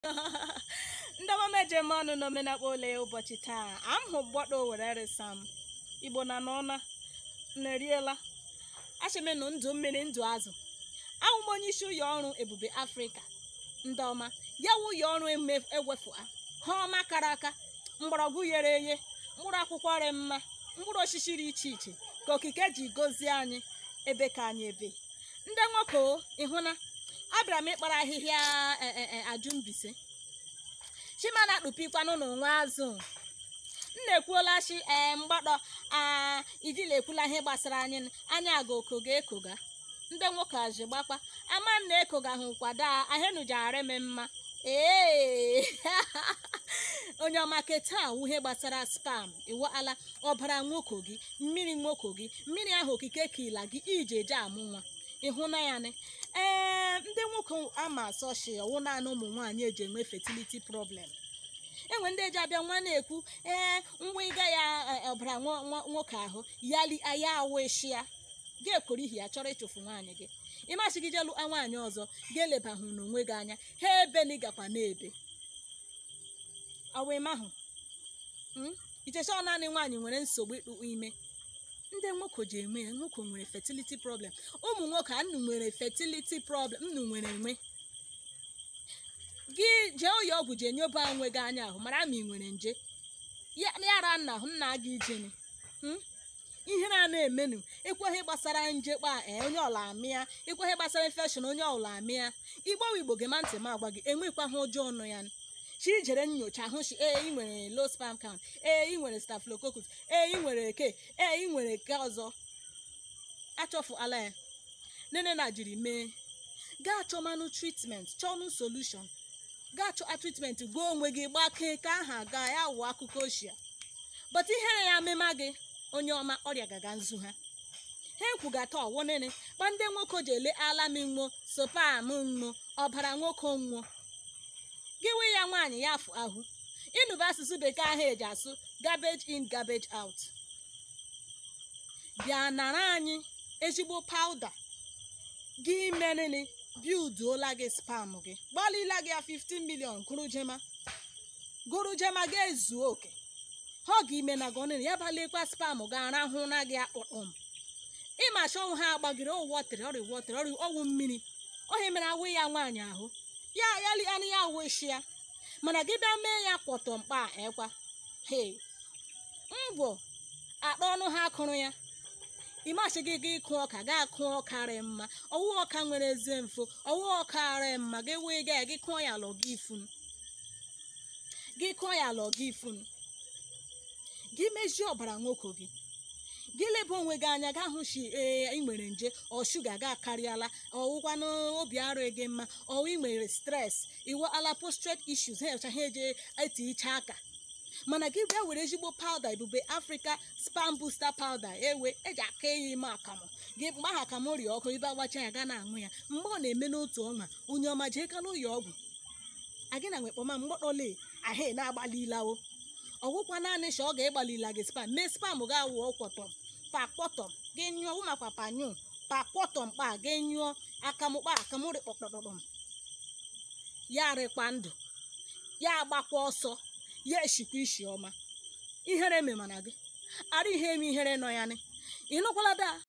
ndị ọma ejem ọnụ n'omenakpa ole ụbọchị taa amhụ gbọdo were resam igbo na n'ọna na-eriela achịmenụ ndụ mmiri ndụ azụ ahụ m onye isi ụlọ ọrụ ebube afrịka ndị ọma ya wụ ụlọ ọrụ ewefu ha ọma kara aka mgbọrọgwụ ghere eghe mkpụrụ akwụkwọ rị mma mkpụrụ osisi dị iche iche ka okike ji gozie anyị ebe ka anyị ebe ndị nwoke ịhụna abịara m ịkpara ahịhịa ajumbise chimana akpụpikwanụ n'onwe azụ m na-ekwuola chi ee mgbadọ aa ijila ekwula ihe gbasara anyị anya aga okoga ekoga ndị nwoke aji gbakwa ama m na ekoga hụ kwado ahenujiara m mma ee onye ọmake taa wụ ihe gbasara spam iwu ala ọbara nwoke gị mmiri nwoke gị mmiri ahụ okike kila gị iji eje amụ nwa ịhụna ya ni ee ndị nwoke ama asọshi ọwụ naanị ụmụ nwaanyị eji enwe fertility problem enwe ndị eji abịa nwa na-ekwu ee nwa ịga ya ọbara nwoke ahụ yali aya awụ eshi ya ga-ekworo ihi ya chọrọ ịchụfu nwaanyị gị ịmasị gị jelu nwaanyị ọzọ ga-elebahụ n'onwe gị anya ha ebe na ịgakwa na-ebe ọwụmahụ ichecha ọ naanị nwaanyị nwere nsogbu ịkpụ ime ndị nwoke ji eme ya nwoke nwere fertility problem ụmụ nwoke a nnu nwere fertility problem nnu nwere enwe gị jee ụlọ ọgwụ jee nyoba onwe gị anya ahụ mara ma ị nwere nje yara nna ahụ nna gị ijeni ihe na na-emenu ekweghị gbasara nje kpa onye ọla amịa ekweghị gbasara infection onye ọla amịa igbowe igbo gị ma ntị m agwa gị enwekwa ha ụjọ ọnụ ya chi jere nyocha hụ chi ee ị nwere low sperm count ee ị nwere staphylococcus ee ị nwere eke ee ị nwere eke ọzọ achọfu ala ya nene na jiri mee gaa chọmanụ treatment chọnụ solution gaa chọọ treatment gwa onwe gị gbakee ka aha gaa ya wụọ akụkọ ochie but ihere ya mema gị onye ọma ọrịa gaga nzu ha ha ekwugata ọwụ nene gba ndị nwoke ji ele alami nwo sopam nwo ọbara nwoke nwo gị wee ya nwaanyị ya afụ ahụ ịnụba asụsụ bekee ahụ eji asụ garbage in garbage out bịa nara anyị ezigbo pawuda gị meriri bilduola gị spam gị gbalịla gị ya 15 million gụrụ jema gụrụ jema ga ezuo oke ha ga ime na goniri ya balekwa spam ga arahụ na gị akpụkpọm ịma chọnwụ ha agbagiri ọwọtịrị ọrịa wọtịrị ọrịa ọnwụ mmiri ohe mere awụ ya nwaanyị ahụ ya yali anụ ya weshi ya mana gị bịa mee ya kwọtọ mkpa ekwa he ngwọ akpa ọnụ ha kụrụ ya ịmasị gị gị ịkụ ọka ga akụ ọka rị mma ọwụ ọka nwere eze mfo ọwụ ọka rị mma gị wee ga gị kụọ ya lọ gị ifun gị kụọ ya lọ gị ifun gị mezie ọbara nwoke gị gị leba onwe gị anya ga hụshi ee ị nwere nje ọ shuga ga akarịala ọwụkwanụ obi arụ gị mma ọwụ ị nwere stres iwe ala postrate issues ha echa ha eje eti iche aka mana gị bịa were ezigbo pawuda ebube afrịka spam booster pawuda ewe eji aka eyi ime akamụ gị mgbe aha akamụ rie ọkụ ibe agbacha ya ga na-aṅụ ya mgbe ọ na-eme n'otu ọnwa onye ọma jee ka n'ụlọ ọgwụ agị na nwekpọma mgbọdọle ahụ na-agbalilawo ọgwụkwa naanị sha ọ ga-egbalila gị spam mee spam ga-awụ ọkwọtọ pakpọtọ gị nyụọ ụmakwa panyụ pakpọtọ mkpa gị nyụọ akamụkpa akamụrị kpọkpọkpọm ya rịkwa ndụ ya agbakwa ọsọ ya eshikwa isi ọma ihere memana gị ara ihe eme ihere nọ ya ni ịnụkwala da